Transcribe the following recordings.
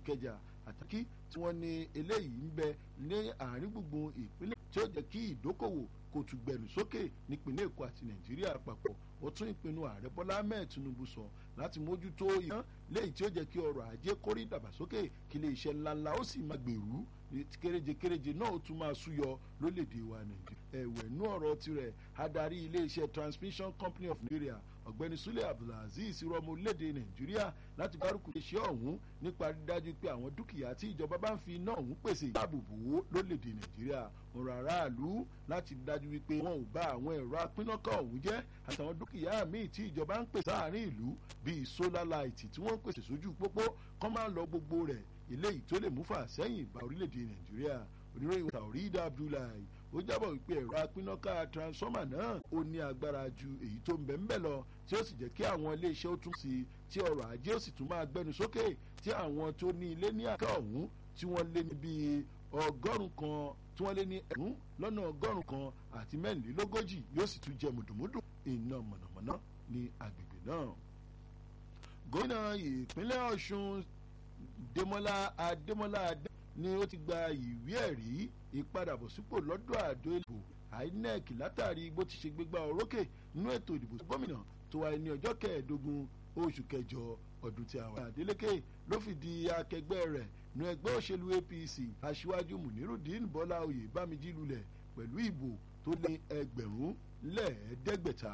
ìkẹjà àtàkì tí wọ́n ní eléyìí ń bẹ ní àárín gbùngbùn ìpínlẹ̀ tí ó jẹ́ kí ìdókòwò kò tún gbẹ̀rù sókè nípínlẹ̀ èkó àti nàìjíríà àpapọ̀ ó tún ìpinnu ààrẹ bọ́lá ahmed tinubu sọ láti mójútó ìyàn léyìí tí ó jẹ́ kí ọrọ̀ ajé kórí ìdàgbàsókè kí ilé iṣẹ́ ńláńlá ó sì máa gbèrú kéréje kéréje náà ó tún máa súyọ lólèdè wa nàìjíríà ẹ̀wẹ̀ nú ọ̀rọ̀ tirẹ̀ adarí ilé iṣẹ́ transmission company of nigeria ọ̀gbẹ́ni sule abdulaziz rọmọ orílẹ̀-èdè nàìjíríà láti gbárùkù iṣẹ́ ọ̀hún nípa dídájú pé àwọn dúkìá tí ìjọba bá ń fi iná ọ̀hún pèsè ìdáàbòbò lólèdè nàìjíríà ọ̀rọ̀ aráàlú láti dájú wípé wọn ò bá àwọn ẹ̀rọ apínnákọ̀ ọ̀hún jẹ́ àtàwọn dúkìá míì tí ìjọba ń pèsè láàrin ìlú bíi solar light tí wọ́n ń pèsè sójú pópó kọ́ máa lọ gbogbo rẹ̀ eléyìí tó lè mú fà sẹ́yìn bá orílẹ̀-èdè nàìjíríà oníròyìn taorida abdullahi ó jábọ̀ wípé ẹ̀rọ apínnáká transformer náà ó ní agbára ju èyí tó ń bẹ̀ ń bẹ̀ lọ tí ó sì jẹ́ kí àwọn iléeṣẹ́ ó tún sí tí ọrọ̀ ajé ó sì tún máa gbẹnu sókè tí àwọn tó ní ilé ní àká ọ̀hún tí wọ́n lé ní bíi ọgọ́rùn kan tí wọ́n lé ní ẹ̀rún lọ́nà ọgọ́rùn kan àti mẹ́rìnlélógójì yóò sì tún jẹ mùdùmùdù iná mọ̀nàmọ́ná ní agbègbè náà. gómìnà ìpínlẹ̀ ọ̀ṣun demola adémọlá adé ni ó ti gba ìwé ẹ̀rí ìpadàbọ̀sípò lọ́dọ̀ àjọ ìbò inec látàrí bó ti ṣe gbégbá orókè nínú ètò ìdìbò gómìnà tó wáyé ní ọjọ́ kẹẹ̀ẹ́dógún oṣù kẹjọ ọdún tí a wà. adeleke ló fìdí akẹgbẹ́ rẹ̀ nu ẹgbẹ́ òṣèlú apc aṣíwájú munirudin bọ́lá oyè bámijí lulẹ̀ pẹ̀lú ìbò tó lé ẹgbẹ̀rún lẹ́ẹ̀ẹ́dẹ́gbẹ̀ta.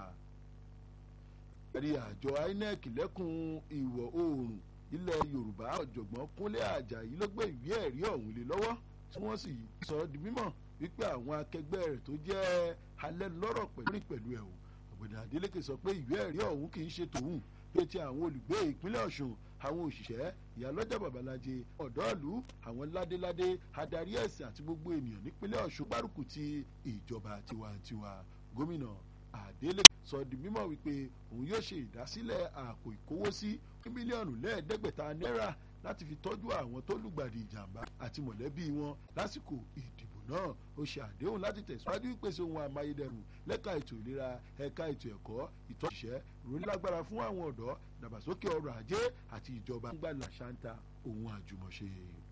ẹ̀rí àjọ inec lẹ́kùn ìwọ̀ oòrùn ilẹ̀ yorùbá ọ̀jọ̀gbọ́n kúnlé àjàyí ló gbé ìwé ẹ̀rí ọ̀hún lé lọ́wọ́ tí wọ́n sì sọ di mímọ̀ wípé àwọn akẹgbẹ́ rẹ̀ tó jẹ́ alẹ́ lọ́rọ̀ pẹ̀lú pẹ̀lú ẹ̀ o ọ̀gbẹ̀dẹ̀ adeleke sọ pé ìwé ẹ̀rí ọ̀hún kì í ṣe tòun pé ti àwọn olùgbé ìpínlẹ̀ ọ̀ṣun àwọn òṣìṣẹ́ ìyálọ́jà babaláje ọ̀dọ́ọ̀lù àwọn ládéládé adarí ẹ̀sìn àti gbogbo ènìyàn nípínlẹ̀ ọ̀ṣun gbárùkù ti ìjọba tiwantiwa gómìnà adeleke sọ di mímọ̀ wípé òun yóò ṣe ìdásílẹ̀ àpò ìkówósí mílíọ̀nù lẹ́ẹ̀ẹ́dẹ́gbẹ̀ta náírà láti fi tọ́jú àwọn tó lùgbàdì ìjàmbá àti mọ̀lẹ́bí wọn lásìkò ìdìbò náà ó ṣe àdéhùn láti tẹ̀síwájú ìpèsè ohun amáyédẹrùn lẹ́ka ètò ìlera ẹ̀ka ètò ẹ̀kọ́ ìtọ́ṣiṣẹ́ ìrónílágbára fún àwọn ọ̀dọ́ dàgbàsókè ọrọ̀ ajé àti ìjọba ń gbà làṣántà ohun àjùmọ̀ṣe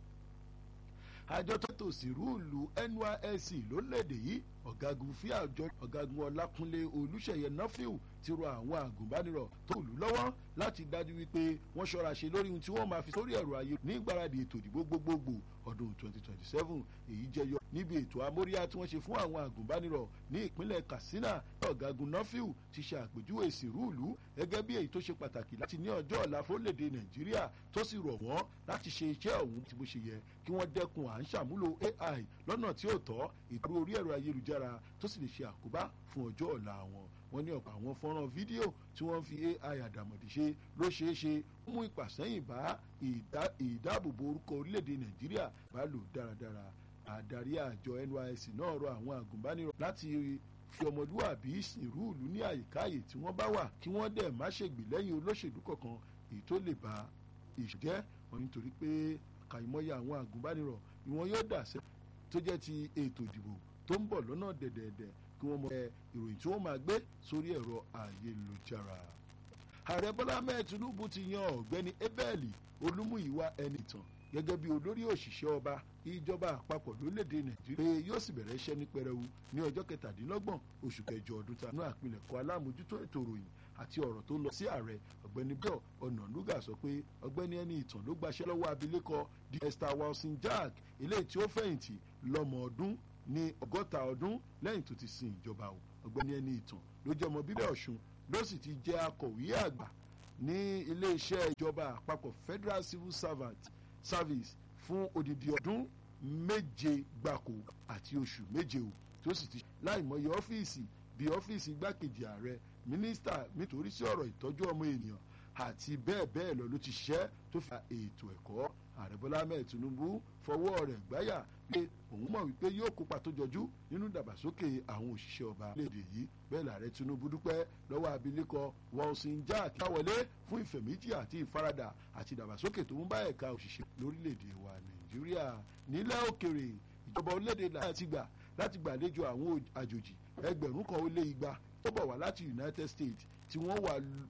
àjọ tó tò sí rúùlù nysc lórílẹ̀‐èdè yìí ọ̀gágun fí àjọ ọ̀gágun ọlákúnlé olùṣeyẹ nọ́fíù ti rọ àwọn àgùnbánirọ̀ tó lù lọ́wọ́ láti dájú wípé wọ́n ṣọ́ra ṣe lórí ohun tí wọ́n máa fi sórí ẹ̀rọ ayé ní ìgbáradì ètò ìdìbò gbogbogbò ọdún 2027 èyí jẹyọ níbi ètò amóríyá tí wọ́n ṣe fún àwọn àgùnbánirọ̀ ní ìpínlẹ̀ katsina ọ̀gágun nọ́fíù ti ṣe àpèjúwe ìsìnrúùlù gẹ́gẹ́ bí èyí tó ṣe pàtàkì láti ní ọjọ́ ọ̀la fórílẹ̀-èdè nàìjíríà tó sì rọ̀ wọ́n láti ṣe iṣẹ́ ọ̀hún tí bó ṣe yẹ kí wọ́n dẹ́kun à ń ṣàmúlò ai lọ́nà tí ó tọ́ ìdúró orí ẹ̀rọ ayélujára tó sì lè ṣe àkóbá fún ọjọ́ ọ̀la wọn wọ́n ní ọ̀pọ̀ àwọn fọ́nrán fídíò tí wọ́n fi ai àdàmọ̀dì ṣe ló ṣeé ṣe mú ìpàsẹ́yìn bá ìdáàbòbò orúkọ orílẹ̀-èdè nàìjíríà bá lò dáradára àdarí àjọ nysc náà rọ àwọn àgùnbánirọ̀ láti fi ọmọlúwàbí ìsìnrú ìlú ní àyíkáyè tí wọ́n bá wà kí wọ́n dẹ̀ má ṣègbè lẹ́yìn olóṣèlú kọ̀ọ̀kan èyí tó lè ba ìṣẹ́ wọn nítorí pé kàìmọye àwọn àgùnbánirọ̀ ni wọ́n yóò dà sẹ́ tó jẹ́ ti ètò ìdìbò tó ń bọ̀ lọ́nà dẹ̀dẹ̀dẹ̀ kí wọ́n mọ ìròyìn tí wọ́n máa gbé sórí ẹ̀rọ ayélujára. ààrẹ bọ́lá ahmed tinubu ti yan ọ̀gbẹ́ni ebeli olúmúyíwá ẹnìtàn gẹ́gẹ́ bí olórí òṣìṣẹ́ ọba ìjọba àpapọ̀ lórílẹ̀‐èdè nàìjíríà pé yóò sì bẹ̀rẹ̀ iṣẹ́ ní pẹrẹwu ní ọjọ́ kẹtàdínlọ́gbọ̀n oṣù kẹjọ ọdún tá a nú àpilẹ̀kọ alámòjútó ètò ìròyìn àti ọ̀rọ̀ tó lọ sí ààrẹ ọ̀gbẹ́ni bíọ̀ ọ̀nànúgà sọ pé ọ̀gbẹ́ni ẹni ìtàn ló gbaṣẹ́ lọ́wọ́ abilékọ di esther wilson jack eléyìí tí ó fẹ̀yìntì lọ́mọ ọdún ní ọgọ́ta ọdún lẹ́yìn tó ti sin ìjọba o ọ̀gbẹ́ni ẹni ìtàn ló jẹ́ ọmọ bíbẹ̀ ọ̀ṣun ló sì ti jẹ́ akọ̀wé àgbà ní iléeṣẹ́ ìjọba àpapọ̀ federal civil servant service fún odidi ọdún méje gbáko àti oṣù méje o tó sì ti láìmọye ọ́fíìsì bíi ọ́fíìsì igbákejì ààrẹ mínísítà nítorí sí ọ̀rọ̀ ìtọ́jú ọmọ ènìyàn àti bẹ́ẹ̀ bẹ́ẹ̀ lọ ló ti ṣiṣẹ́ tó fa ètò ẹ̀kọ́ ààrẹ bọ́lá ahmed tinubu fọwọ́ rẹ̀ gbáyà pé òun mọ̀ wípé yóò kópa tó jọjú nínú ìdàgbàsókè àwọn òṣìṣẹ́ ọba léde yìí bẹ́ẹ̀ lààrẹ tinubu dúpẹ́ lọ́wọ́ abilékọ wilson jack káwọlé fún ìfẹ̀míjì àti ìfaradà àti ìdàgbàsókè tó ń bá ẹ̀ka òṣìṣẹ́ lórílẹ̀‐èdè wa nàìjíríà nílẹ̀ òkèrè ìjọba orílẹ̀‐èdè láti gbà láti gbàlejò àwọn àjòjì ẹgbẹ̀rún kan ó lé igba tó bọ̀ wá láti united states tí wọ́n wà